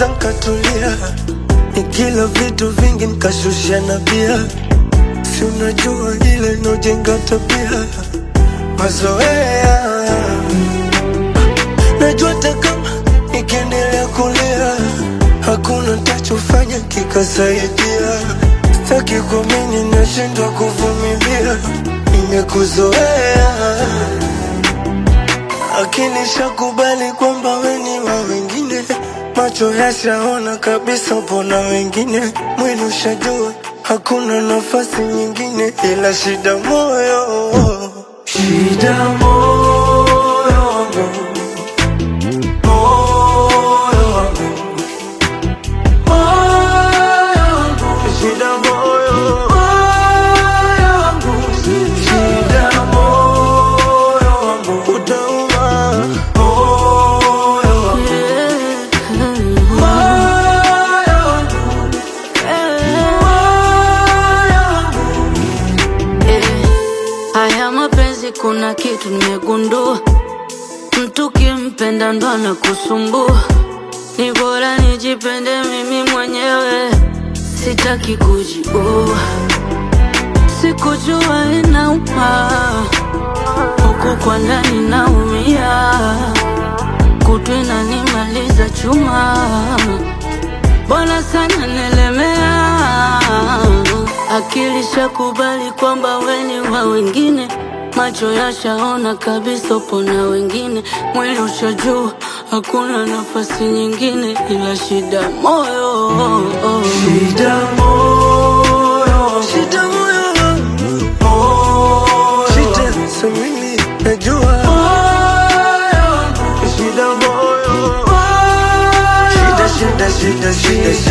kwanza nkatulia, nikila vitu vingi nkashusha na bia, si unajua ile nojenga tabia mazoea. Najua hata kama nikiendelea kulia, hakuna tachofanya kikasaidia. Sitaki kuamini, nashindwa kuvumilia, nimekuzoea akili shakubali kwamba we ni wa wengine, macho yashaona kabisa, pona wengine, mwili ushajua hakuna nafasi nyingine, ila shida moyo, shida moyo wangu, moyo wangu, moyo wangu, shida moyo, moyo wangu, shida moyo wangu, utauma moyo wangu, moyo wangu, moyo wangu. Eh, haya mapenzi kuna kitu nimegundua, mtu kimpenda ndo anakusumbua. Ni bora nijipende mimi mwenyewe, sitaki kujiua. Sikujua inauma, huku kwa ndani naumia, kutu inanimaliza chuma Bwana sana nelemea, akili shakubali kwamba we ni wa wengine, macho yashaona kabisa upo na wengine, mwili ushajua hakuna nafasi nyingine ila shida moyo. Shida moyo, shida moyo wangu, moyo, shida samini, najua moyo wangu, shida moyo, shida shida shida shida shida